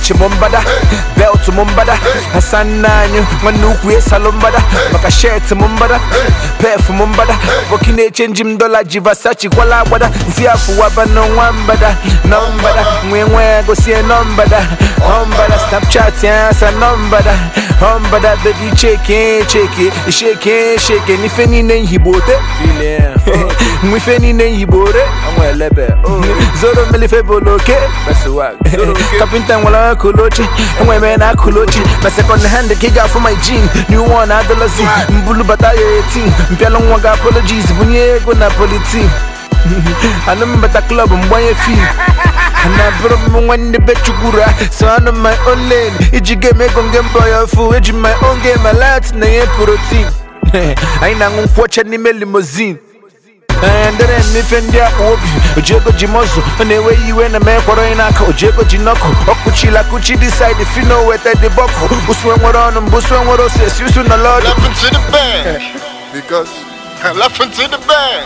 Watch mumbada, belt mumbada Hasananyo, manukwu esalo mbada Maka shirt mumbada, perf mumbada Wakine change mdola jivasachi kwala agbada Nsi afu waba no nwambada Nombada, mwe mwe gosie nombada Hombada, snapchat ya sa nombada Hombada, baby cheke cheke Shake shake, nife nine hibote Mwife nine hibore Amwelebe, zoro melife boloke Kapinta nwala kulochi Enwe na kulochi Na second hand kiga for my jean New one adolescent Mbulu bata ya 18 Mpialo nwa ga apologies Bunye ego na politi Ano mbata club mbanye fee na bụrụ m nwanne be chukwura so anụ my own lane iji game ego nge mbọ ya fu eji my own game alat na ihe protein anyị na-aṅụ nkwụ ọcha n'ime limousine ndere n'ife ndị akpa obi ojiego ji mọzụ ọ na-ewe iwe na mee kwọrọ onye n'aka ojiego ji nọkụ ọkụchila kụchi dị side fino weta dị bọkụ usue nwere ọnụ mbụ usue nwere ose esi usu na lọdụ Laughing to the bank. Because laughing to the bank.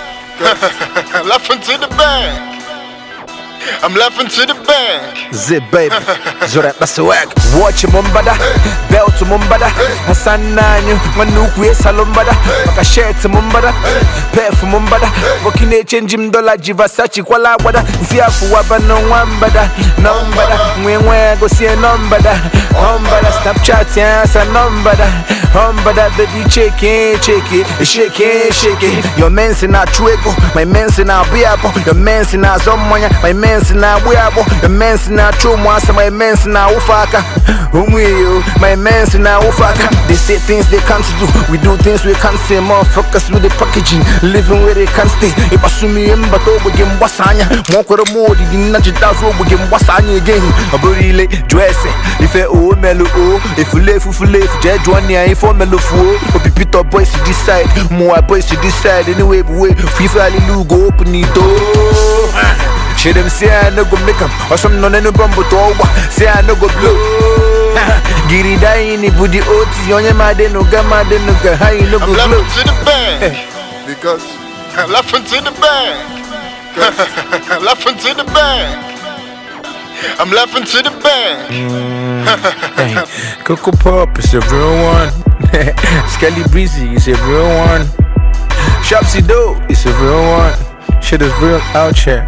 laughing to the bank. I'm laughing to the bank. Zip baby, zora baswag Watch mumbada, belt mumbada Hasananyo, manukwu esalo mbada Maka shirt mumbada, perf mumbada Wakine change mdola jivasachi kwala agbada Nsi afu waba no nwambada Nombada, mwe mwe gosie nombada Hombada, snapchat ya sa nombada Hombada, baby cheke cheke Shake shake Your men's na chuego, my men's na biabo Your men's na zomonya, my men's na buyabo Your men's na chumwasa, my men's na ufaka Umwiyo, my men's na ufaka They say things they can't do, we do things we can't say Motherfuckers with the packaging, living where they can't stay Ibasumi mbato ogbege mgbasanya Mwakwere modi di na jitazu ogbege mgbasanya again Aburile, jwese, ife o melu o Efulefu fulefu, je jwani ya ifo melu fuo Obi Peter boys to this side, more boys to this side Anyway, but wait, FIFA hallelujah, go open the door Shit them say I no go make 'em Or some no no bumbo to over Say I no go blow Giri die in budi oti Onye made no ga made no ga How you no go I'm blow laughing to the bank. Because laughing to the bank. laughing to the bank. I'm laughing to the bank. Hey, Coco Pop is a real one Skelly Breezy is a real one Shopsy Doe is a real one Shit is real out here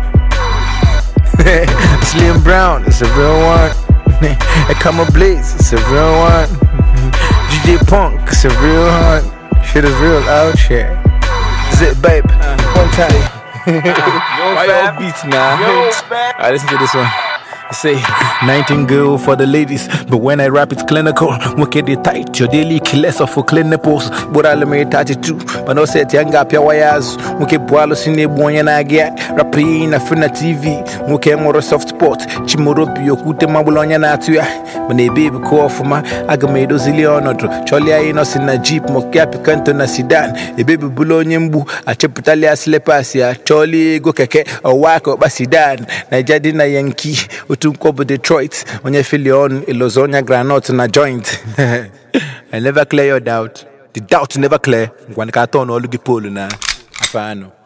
Slim Brown is a real one Ekama Blaze is a real one DJ Punk is a real one Shit is real out here Zip babe, one time Why y'all beats now? Alright, listen to this one. I say, nightingale for the ladies, but when I rap it's clinical. Wicked it tight, your daily killers of for clinicals. But I'll make 32, but no set young up your wires. Muke boalo sine bonya na get, rapping na fina TV. Muke moro soft spot, chimoro pio kute mabulonya na tuya. Mane baby call for my agamedo zilionotro. Choli I no na jeep, moke apikanto na sedan. E baby bulonye mbu, acheputalia slepasia. Choli go keke, o wako basidan. Na jadi na yankee. utunkobo detroit onye filion ilozonya granot na joint i never clear your doubt the doubt never clear ngwanika atọ n'ọlụ gị polu na afọ anụ